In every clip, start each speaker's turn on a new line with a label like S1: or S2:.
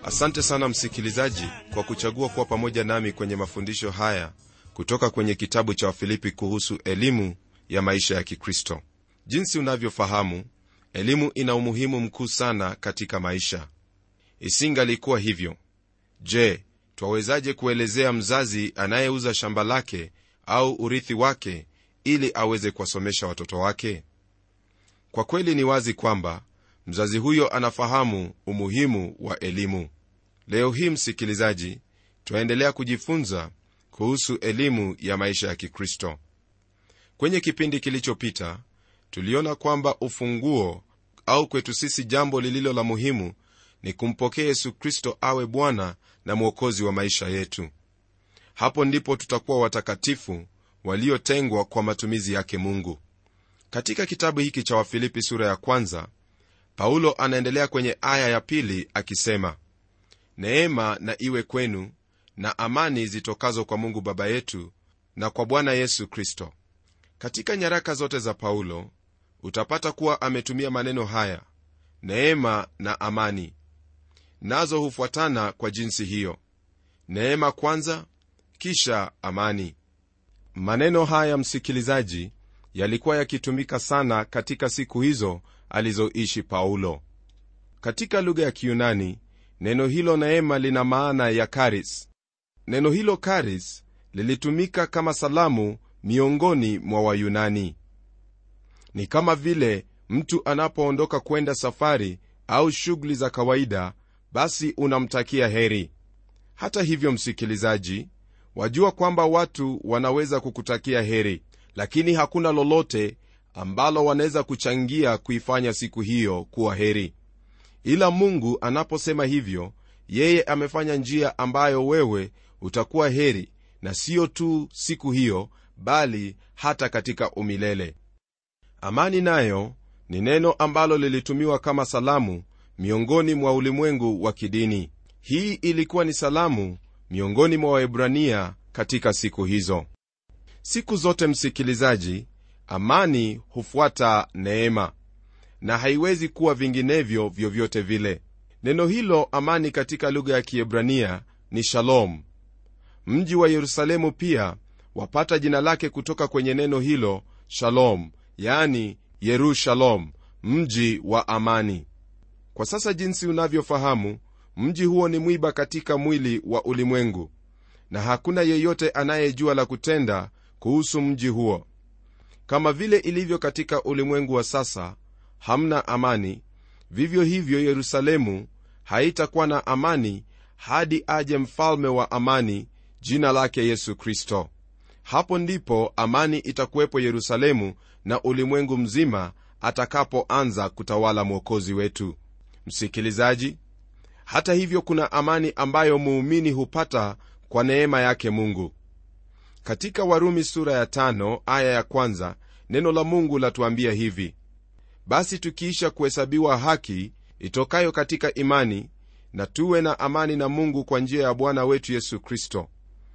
S1: asante sana msikilizaji kwa kuchagua kuwa pamoja nami kwenye mafundisho haya kutoka kwenye kitabu cha wafilipi kuhusu elimu ya maisha ya kikristo jinsi unavyofahamu elimu ina umuhimu mkuu sana katika maisha isingalikuwa hivyo je twawezaje kuelezea mzazi anayeuza shamba lake au urithi wake ili aweze kuwasomesha watoto wake kwa kweli ni wazi kwamba mzazi huyo anafahamu umuhimu wa elimu leo hii msikilizaji twaendelea kujifunza kuhusu elimu ya maisha ya kikristo kwenye kipindi kilichopita tuliona kwamba ufunguo au kwetu sisi jambo lililo la muhimu ni kumpokea yesu kristo awe bwana na mwokozi wa maisha yetu hapo ndipo tutakuwa watakatifu waliotengwa kwa matumizi yake mungu katika kitabu hiki cha wafilipi sura ya kwanza paulo anaendelea kwenye aya ya pili akisema neema na iwe kwenu na amani zitokazo kwa mungu baba yetu na kwa bwana yesu kristo katika nyaraka zote za paulo utapata kuwa ametumia maneno haya neema na amani nazo hufuatana kwa jinsi hiyo neema kwanza kisha amani maneno haya msikilizaji yalikuwa yakitumika sana katika siku hizo alizoishi paulo katika lugha ya kiyunani neno hilo neema lina maana ya karis neno hilo karis lilitumika kama salamu miongoni mwa wayunani ni kama vile mtu anapoondoka kwenda safari au shughuli za kawaida basi unamtakia heri hata hivyo msikilizaji wajua kwamba watu wanaweza kukutakia heri lakini hakuna lolote ambalo wanaweza kuchangia kuifanya siku hiyo kuwa heri ila mungu anaposema hivyo yeye amefanya njia ambayo wewe utakuwa heri na siyo tu siku hiyo bali hata katika umilele amani nayo ni neno ambalo lilitumiwa kama salamu miongoni mwa ulimwengu wa kidini hii ilikuwa ni salamu miongoni mwa waebrania katika siku hizo siku zote msikilizaji amani hufuata neema na haiwezi kuwa vinginevyo vyovyote vile neno hilo amani katika lugha ya kiebrania ni shalom mji wa yerusalemu pia wapata jina lake kutoka kwenye neno hilo shalom yani yerushalom mji wa amani kwa sasa jinsi unavyofahamu mji huo ni mwiba katika mwili wa ulimwengu na hakuna yeyote anayejua la kutenda kuhusu mji huo kama vile ilivyo katika ulimwengu wa sasa hamna amani vivyo hivyo yerusalemu haitakuwa na amani hadi aje mfalme wa amani jina lake yesu kristo hapo ndipo amani itakuwepo yerusalemu na ulimwengu mzima atakapoanza kutawala mwokozi wetu msikilizaji hata hivyo kuna amani ambayo muumini hupata kwa neema yake mungu katika warumi sura ya tano aya ya kwanza neno la mungu latuambia hivi basi tukiisha kuhesabiwa haki itokayo katika imani na tuwe na amani na mungu kwa njia ya bwana wetu yesu kristo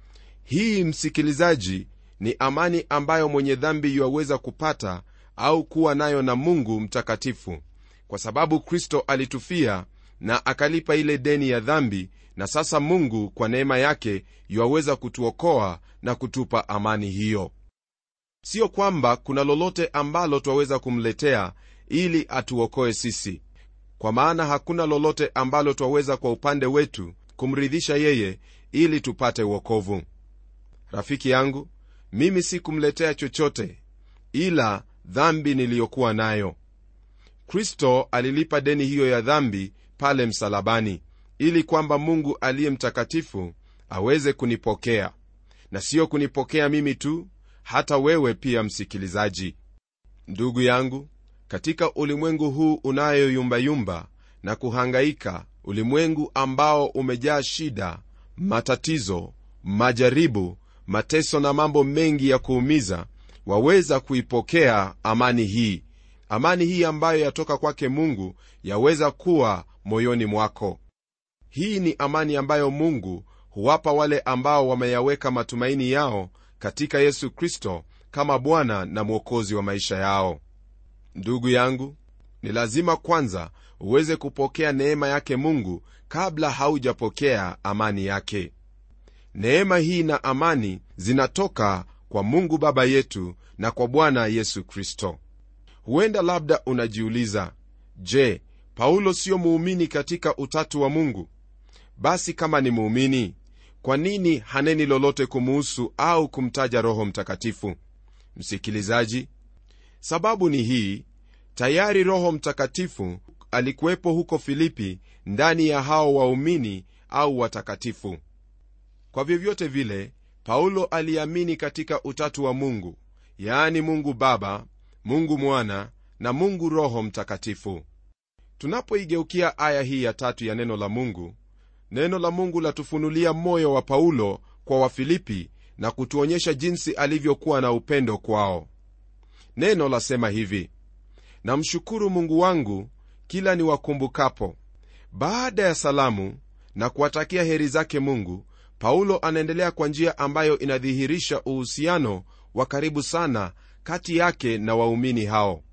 S1: hii msikilizaji ni amani ambayo mwenye dhambi yuwaweza kupata au kuwa nayo na mungu mtakatifu kwa sababu kristo alitufia na akalipa ile deni ya dhambi na sasa mungu kwa neema yake yuwaweza kutuokoa na kutupa amani hiyo siyo kwamba kuna lolote ambalo twaweza kumletea ili atuokoe sisi kwa maana hakuna lolote ambalo twaweza kwa upande wetu kumridhisha yeye ili tupate uokovu rafiki yangu mimi si kumletea chochote ila dhambi niliyokuwa nayo kristo alilipa deni hiyo ya dhambi pale msalabani ili kwamba mungu aliye mtakatifu aweze kunipokea na siyo kunipokea mimi tu hata wewe pia msikilizaji ndugu yangu katika ulimwengu huu unayoyumbayumba na kuhangaika ulimwengu ambao umejaa shida matatizo majaribu mateso na mambo mengi ya kuumiza waweza kuipokea amani hii amani hii ambayo yatoka kwake mungu yaweza kuwa moyoni mwako hii ni amani ambayo mungu huwapa wale ambao wameyaweka matumaini yao katika yesu kristo kama bwana na mwokozi wa maisha yao ndugu yangu ni lazima kwanza uweze kupokea neema yake mungu kabla haujapokea amani yake neema hii na amani zinatoka kwa mungu baba yetu na kwa bwana yesu kristo huenda labda unajiuliza je paulo siyo muumini katika utatu wa mungu basi kama ni muumini kwa nini haneni lolote kumuhusu au kumtaja roho mtakatifu msikilizaji sababu ni hii tayari roho mtakatifu alikuwepo huko filipi ndani ya hao waumini au watakatifu kwa vyovyote vile paulo aliamini katika utatu wa mungu yaani mungu baba mungu mwana na mungu roho mtakatifu tunapoigeukia aya hii ya tatu ya neno la mungu neno la mungu latufunulia moyo wa paulo kwa wafilipi na kutuonyesha jinsi alivyokuwa na upendo kwao neno lasema hivi namshukuru mungu wangu kila niwakumbukapo baada ya salamu na kuwatakia heri zake mungu paulo anaendelea kwa njia ambayo inadhihirisha uhusiano wa karibu sana kati yake na waumini hao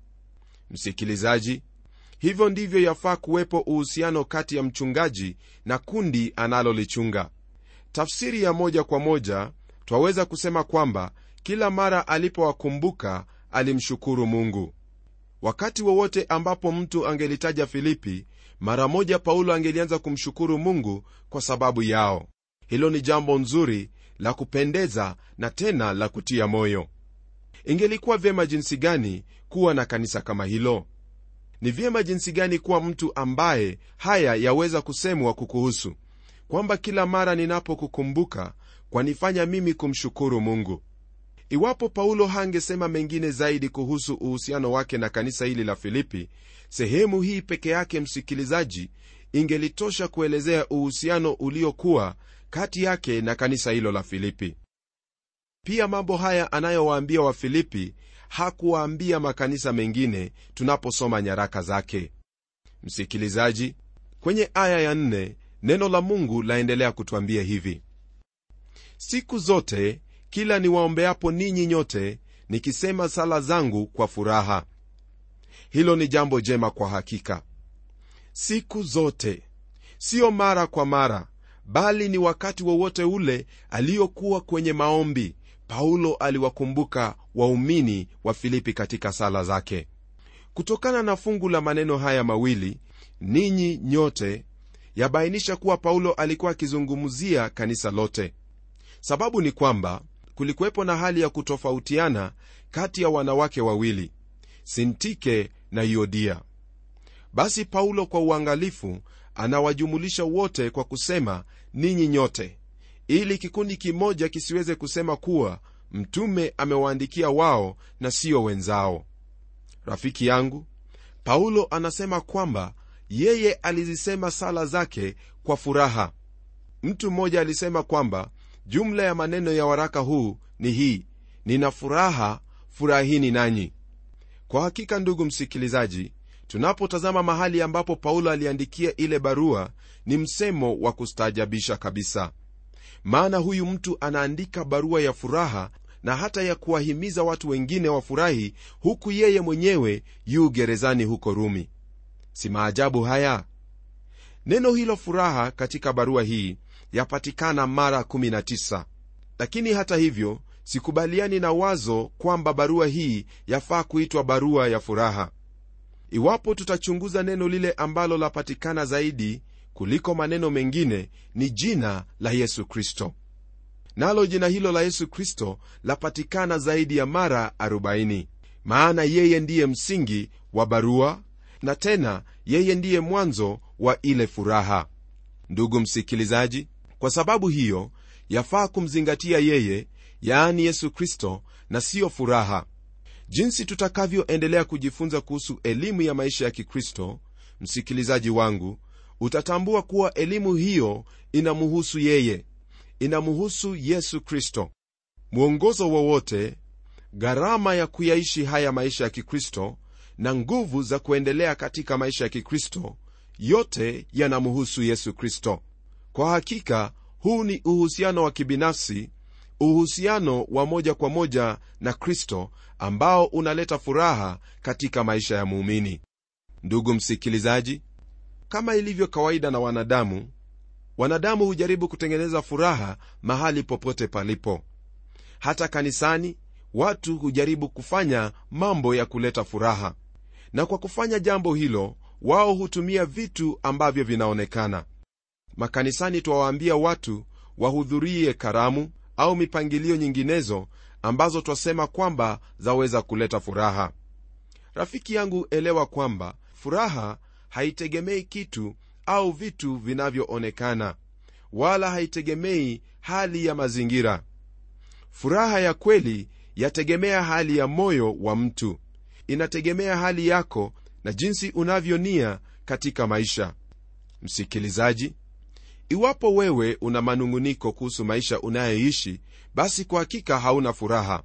S1: msikilizaji hivyo ndivyo yafaa kuwepo uhusiano kati ya mchungaji na kundi analolichunga tafsiri ya moja kwa moja twaweza kusema kwamba kila mara alipowakumbuka alimshukuru mungu wakati wowote ambapo mtu angelitaja filipi mara moja paulo angelianza kumshukuru mungu kwa sababu yao hilo ni jambo nzuri la kupendeza na tena la kutia moyo ingelikuwa vyema jinsi gani kuwa na kanisa kama hilo ni vyema jinsi gani kuwa mtu ambaye haya yaweza kusemwa kukuhusu kwamba kila mara ninapokukumbuka kwanifanya mimi kumshukuru mungu iwapo paulo hangesema mengine zaidi kuhusu uhusiano wake na kanisa hili la filipi sehemu hii peke yake msikilizaji ingelitosha kuelezea uhusiano uliokuwa kati yake na kanisa hilo la filipi pia mambo haya anayowaambia wafilipi hakuwaambia makanisa mengine tunaposoma nyaraka zake msikilizaji kwenye aya ya nne, neno la mungu laendelea kutwambia hivi siku zote kila niwaombeapo ninyi nyote nikisema sala zangu kwa furaha hilo ni jambo jema kwa hakika siku zote siyo mara kwa mara bali ni wakati wowote ule aliyokuwa kwenye maombi paulo aliwakumbuka waumini wa filipi katika sala zake kutokana na fungu la maneno haya mawili ninyi nyote yabainisha kuwa paulo alikuwa akizungumzia kanisa lote sababu ni kwamba kulikuwepo na hali ya kutofautiana kati ya wanawake wawili sintike na yodia basi paulo kwa uangalifu anawajumulisha wote kwa kusema ninyi nyote ili kikundi kimoja kisiweze kusema kuwa mtume amewaandikia wao na sio wenzao rafiki yangu paulo anasema kwamba yeye alizisema sala zake kwa furaha mtu mmoja alisema kwamba jumla ya maneno ya waraka huu ni hii nina furaha furahini nanyi kwa hakika ndugu msikilizaji tunapotazama mahali ambapo paulo aliandikia ile barua ni msemo wa kustaajabisha kabisa maana huyu mtu anaandika barua ya furaha na hata ya kuwahimiza watu wengine wafurahi huku yeye mwenyewe yu gerezani huko rumi si maajabu haya neno hilo furaha katika barua hii yapatikana mara 19 lakini hata hivyo sikubaliani na wazo kwamba barua hii yafaa kuitwa barua ya furaha iwapo tutachunguza neno lile ambalo lapatikana zaidi kuliko maneno mengine ni jina la yesu kristo nalo jina hilo la yesu kristo lapatikana zaidi ya mara 40 maana yeye ndiye msingi wa barua na tena yeye ndiye mwanzo wa ile furaha ndugu msikilizaji kwa sababu hiyo yafaa kumzingatia yeye yaani yesu kristo na siyo furaha jinsi tutakavyoendelea kujifunza kuhusu elimu ya maisha ya kikristo msikilizaji wangu utatambua kuwa elimu hiyo inamuhusu yeye inamuhusu yesu kristo mwongozo wowote gharama ya kuyaishi haya maisha ya kikristo na nguvu za kuendelea katika maisha ya kikristo yote yanamuhusu yesu kristo kwa hakika huu ni uhusiano wa kibinafsi uhusiano wa moja kwa moja na kristo ambao unaleta furaha katika maisha ya muumini ndugu msikilizaji kama ilivyo kawaida na wanadamu wanadamu hujaribu kutengeneza furaha mahali popote palipo hata kanisani watu hujaribu kufanya mambo ya kuleta furaha na kwa kufanya jambo hilo wao hutumia vitu ambavyo vinaonekana makanisani twawaambia watu wahudhurie karamu au mipangilio nyinginezo ambazo twasema kwamba zaweza kuleta furaha rafiki yangu elewa kwamba furaha haitegemei kitu au vitu vinavyoonekana wala haitegemei hali ya mazingira furaha ya kweli yategemea hali ya moyo wa mtu inategemea hali yako na jinsi unavyonia katika maisha msikilizaji iwapo wewe una manung'uniko kuhusu maisha unayoishi basi kwa hakika hauna furaha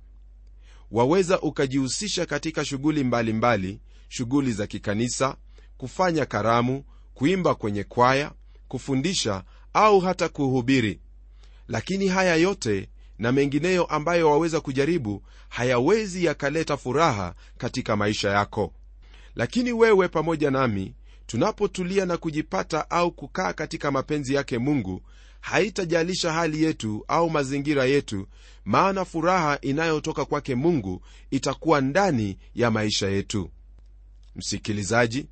S1: waweza ukajihusisha katika shughuli mbalimbali shughuli za kikanisa kufanya karamu kuimba kwenye kwaya kufundisha au hata kuhubiri lakini haya yote na mengineyo ambayo waweza kujaribu hayawezi yakaleta furaha katika maisha yako lakini wewe pamoja nami tunapotulia na kujipata au kukaa katika mapenzi yake mungu haitajalisha hali yetu au mazingira yetu maana furaha inayotoka kwake mungu itakuwa ndani ya maisha yetu msikilizaji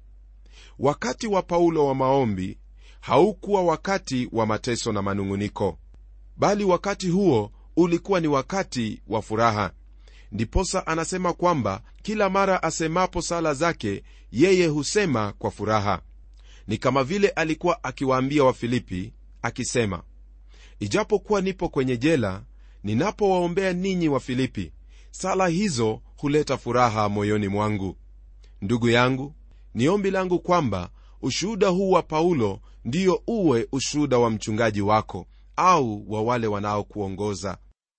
S1: wakati wa paulo wa maombi haukuwa wakati wa mateso na manung'uniko bali wakati huo ulikuwa ni wakati wa furaha ndiposa anasema kwamba kila mara asemapo sala zake yeye husema kwa furaha ni kama vile alikuwa akiwaambia wafilipi akisema ijapokuwa nipo kwenye jela ninapowaombea ninyi wa filipi sala hizo huleta furaha moyoni mwangu ndugu yangu ni ombi langu kwamba ushuhuda huu wa paulo ndiyo uwe ushuhuda wa mchungaji wako au wa wale wanaokuongoza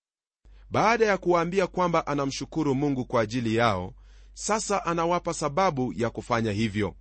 S1: baada ya kuwaambia kwamba anamshukuru mungu kwa ajili yao sasa anawapa sababu ya kufanya hivyo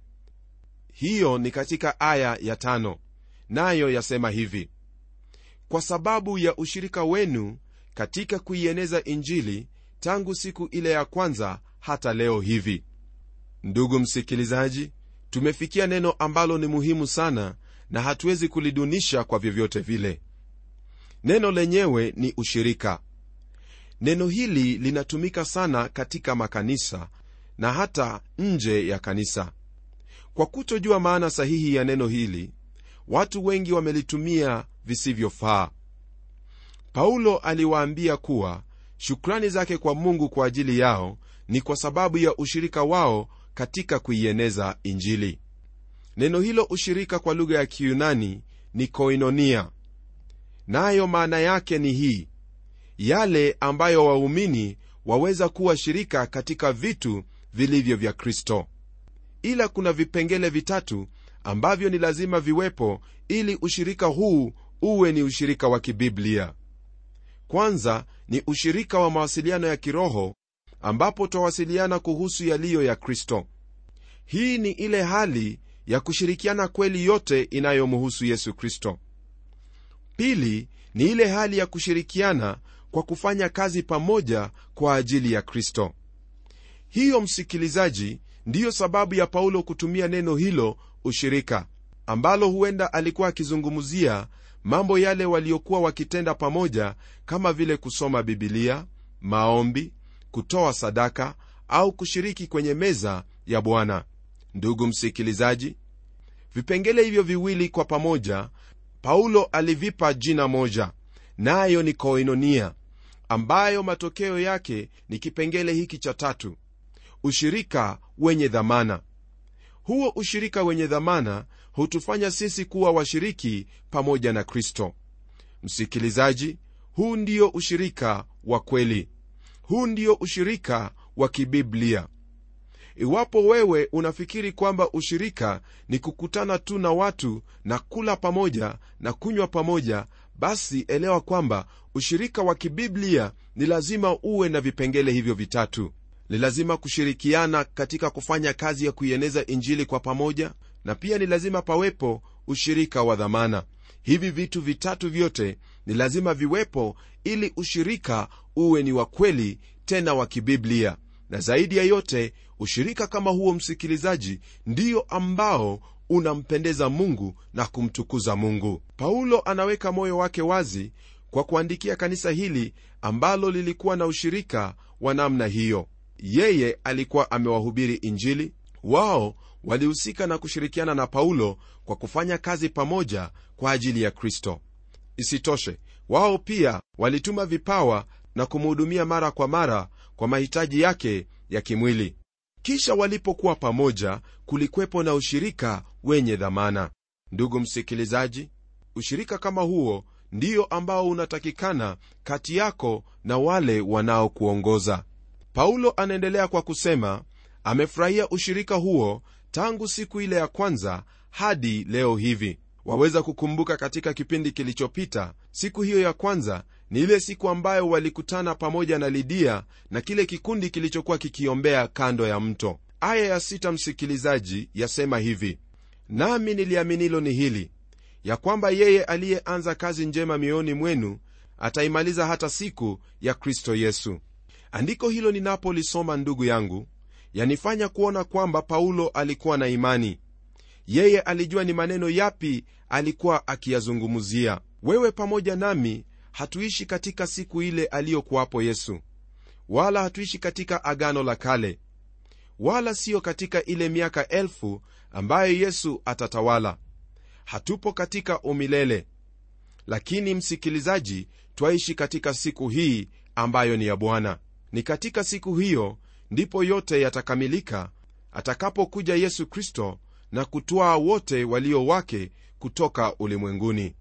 S1: hiyo ni katika aya ya tano nayo yasema hivi kwa sababu ya ushirika wenu katika kuieneza injili tangu siku ile ya kwanza hata leo hivi ndugu msikilizaji tumefikia neno ambalo ni muhimu sana na hatuwezi kulidunisha kwa vyovyote vile neno lenyewe ni ushirika neno hili linatumika sana katika makanisa na hata nje ya kanisa kwa kutojua maana sahihi ya neno hili watu wengi wamelitumia visivyofaa paulo aliwaambia kuwa shukrani zake kwa mungu kwa ajili yao ni kwa sababu ya ushirika wao katika kuieneza injili neno hilo ushirika kwa lugha ya kiyunani ni koinonia nayo maana yake ni hii yale ambayo waumini waweza kuwa shirika katika vitu vilivyo vya kristo ila kuna vipengele vitatu ambavyo ni lazima viwepo ili ushirika huu uwe ni ushirika wa kibiblia kwanza ni ushirika wa mawasiliano ya kiroho ambapo twawasiliana kuhusu yaliyo ya kristo hii ni ile hali ya kushirikiana kweli yote inayomhusu yesu kristo pili ni ile hali ya kushirikiana kwa kufanya kazi pamoja kwa ajili ya kristo hiyo msikilizaji ndiyo sababu ya paulo kutumia neno hilo ushirika ambalo huenda alikuwa akizungumzia mambo yale waliokuwa wakitenda pamoja kama vile kusoma bibilia maombi kutoa sadaka au kushiriki kwenye meza ya bwana ndugu msikilizaji vipengele hivyo viwili kwa pamoja paulo alivipa jina moja nayo na ni koinonia ambayo matokeo yake ni kipengele hiki cha tatu ushirika wenye dhamana huo ushirika wenye dhamana hutufanya sisi kuwa washiriki pamoja na kristo msikilizaji huu ndio ushirika wa kweli huu ndio ushirika wa kibiblia iwapo wewe unafikiri kwamba ushirika ni kukutana tu na watu na kula pamoja na kunywa pamoja basi elewa kwamba ushirika wa kibiblia ni lazima uwe na vipengele hivyo vitatu ni lazima kushirikiana katika kufanya kazi ya kuieneza injili kwa pamoja na pia ni lazima pawepo ushirika wa dhamana hivi vitu vitatu vyote ni lazima viwepo ili ushirika uwe ni wa kweli tena wa kibiblia na zaidi ya yote ushirika kama huo msikilizaji ndiyo ambao unampendeza mungu na kumtukuza mungu paulo anaweka moyo wake wazi kwa kuandikia kanisa hili ambalo lilikuwa na ushirika wa namna hiyo yeye alikuwa amewahubiri injili wao walihusika na kushirikiana na paulo kwa kufanya kazi pamoja kwa ajili ya kristo isitoshe wao pia walituma vipawa na kumhudumia mara kwa mara kwa mahitaji yake ya kimwili kisha walipokuwa pamoja kulikwepo na ushirika wenye dhamana ndugu msikilizaji ushirika kama huo ndiyo ambao unatakikana kati yako na wale wanaokuongoza paulo anaendelea kwa kusema amefurahia ushirika huo tangu siku ile ya kwanza hadi leo hivi waweza kukumbuka katika kipindi kilichopita siku hiyo ya kwanza ni ile siku ambayo walikutana pamoja na lidia na kile kikundi kilichokuwa kikiombea kando ya mto aya ya sita msikilizaji yasema hivi nami niliaminilo ni hili ya kwamba yeye aliyeanza kazi njema mioyoni mwenu ataimaliza hata siku ya kristo yesu andiko hilo ninapolisoma ndugu yangu yanifanya kuona kwamba paulo alikuwa na imani yeye alijua ni maneno yapi alikuwa akiyazungumzia wewe pamoja nami hatuishi katika siku ile aliyokuwapo yesu wala hatuishi katika agano la kale wala siyo katika ile miaka elfu ambayo yesu atatawala hatupo katika umilele lakini msikilizaji twaishi katika siku hii ambayo ni ya bwana ni katika siku hiyo ndipo yote yatakamilika atakapokuja yesu kristo na kutwaa wote walio wake kutoka ulimwenguni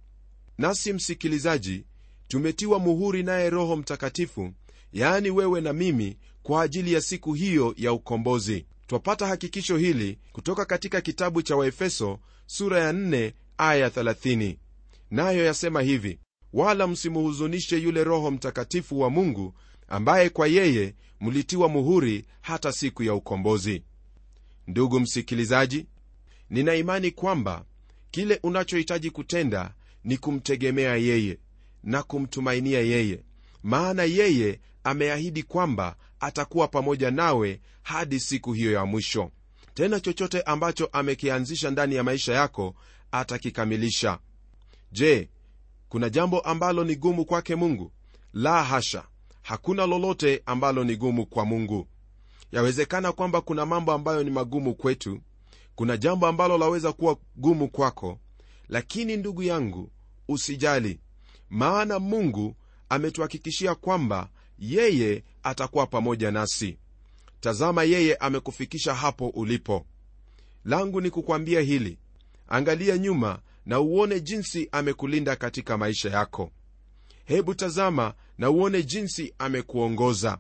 S1: nasi msikilizaji tumetiwa muhuri naye roho mtakatifu yaani wewe na mimi kwa ajili ya siku hiyo ya ukombozi twapata hakikisho hili kutoka katika kitabu cha waefeso sura ya 4 aya 30 nayo yasema hivi wala msimuhuzunishe yule roho mtakatifu wa mungu ambaye kwa yeye mlitiwa muhuri hata siku ya ukombozi ndugu msikilizaji nina imani kwamba kile unachohitaji kutenda ni kumtegemea yeye na kumtumainia yeye maana yeye ameahidi kwamba atakuwa pamoja nawe hadi siku hiyo ya mwisho tena chochote ambacho amekianzisha ndani ya maisha yako atakikamilisha je kuna jambo ambalo ni gumu kwake mungu la hasha hakuna lolote ambalo ni gumu kwa mungu yawezekana kwamba kuna mambo ambayo ni magumu kwetu kuna jambo ambalo laweza kuwa gumu kwako lakini ndugu yangu usijali maana mungu ametuhakikishia kwamba yeye atakuwa pamoja nasi tazama yeye amekufikisha hapo ulipo langu ni kukwambia hili angalia nyuma na uone jinsi amekulinda katika maisha yako hebu tazama na uone jinsi amekuongoza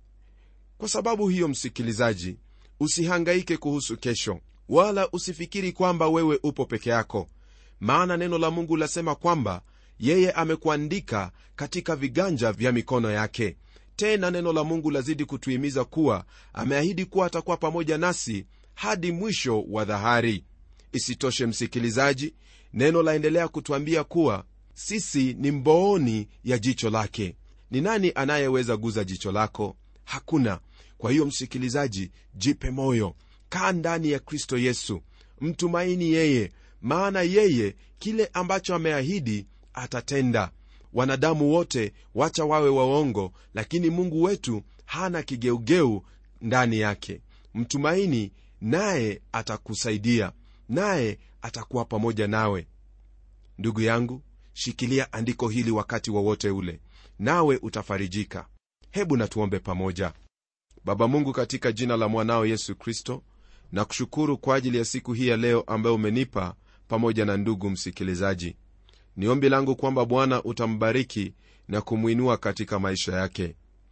S1: kwa sababu hiyo msikilizaji usihangaike kuhusu kesho wala usifikiri kwamba wewe upo peke yako maana neno la mungu lasema kwamba yeye amekuandika katika viganja vya mikono yake tena neno la mungu lazidi kutuhimiza kuwa ameahidi kuwa atakuwa pamoja nasi hadi mwisho wa dhahari isitoshe msikilizaji neno laendelea kutwambia kuwa sisi ni mbooni ya jicho lake ni nani anayeweza guza jicho lako hakuna kwa hiyo msikilizaji jipe moyo kaa ndani ya kristo yesu mtumaini yeye maana yeye kile ambacho ameahidi atatenda wanadamu wote wacha wawe waongo lakini mungu wetu hana kigeugeu ndani yake mtumaini naye atakusaidia naye atakuwa pamoja nawe ndugu yangu shikilia andiko hili wakati wowote wa ule nawe utafarijika hebu natuombe pamoja baba mungu katika jina la mwanao yesu kristo na kushukuru kwa ajili ya siku hii ya leo ambayo umenipa pamoja na ndugu msikilizaji ni ombi langu kwamba bwana utambariki na kumwinua katika maisha yake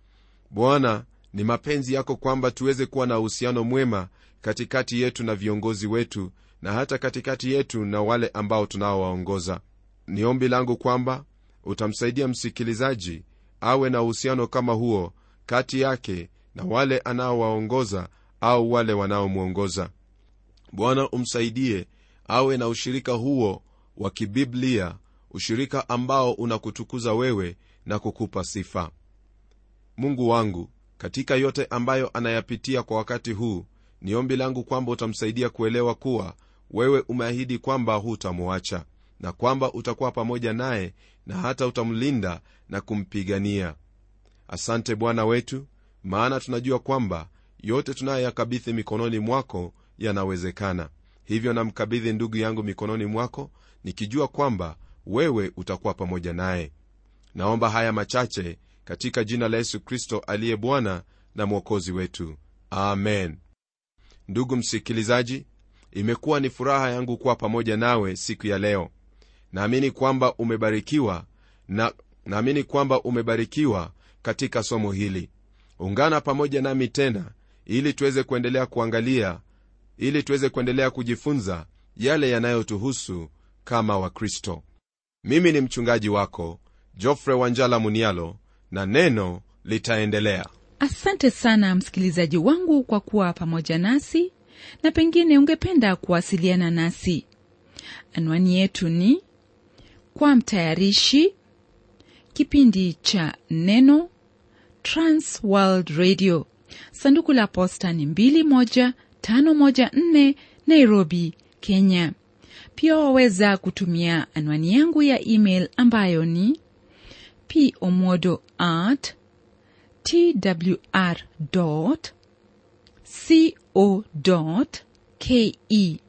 S1: bwana ni mapenzi yako kwamba tuweze kuwa na uhusiano mwema katikati yetu na viongozi wetu na hata katikati yetu na wale ambao tunaowaongoza ni ombi langu kwamba utamsaidia msikilizaji awe na uhusiano kama huo kati yake na wale anaowaongoza au wale wanaomwongoza bwana umsaidie awe na ushirika huo wa kibiblia ushirika ambao unakutukuza wewe na kukupa sifa mungu wangu katika yote ambayo anayapitia kwa wakati huu ni ombi langu kwamba utamsaidia kuelewa kuwa wewe umeahidi kwamba hutamwacha na kwamba utakuwa pamoja naye na hata utamlinda na kumpigania asante bwana wetu maana tunajua kwamba yote tunayoyakabidhi mikononi mwako yanawezekana hivyo namkabidhi ndugu yangu mikononi mwako nikijua kwamba wewe utakuwa pamoja naye naomba haya machache katika jina la yesu kristo aliye bwana na mwokozi wetu amen ndugu msikilizaji imekuwa ni furaha yangu kuwa pamoja nawe siku ya leo naamini kwamba umebarikiwa na naamini kwamba umebarikiwa katika somo hili ungana pamoja nami tena ili tuweze kuendelea kuangalia ili tuweze kuendelea kujifunza yale yanayotuhusu kama wakristo mimi ni mchungaji wako jofre wanjala munialo na neno litaendelea
S2: asante sana msikilizaji wangu kwa kuwa pamoja nasi na pengine ungependa kuwasiliana nasi anwani yetu ni kwa mtayarishi kipindi cha neno transworld radio sanduku la posta ni 21514 nairobi kenya pia waweza kutumia anwani yangu ya email ambayo ni pomodo at twr co ke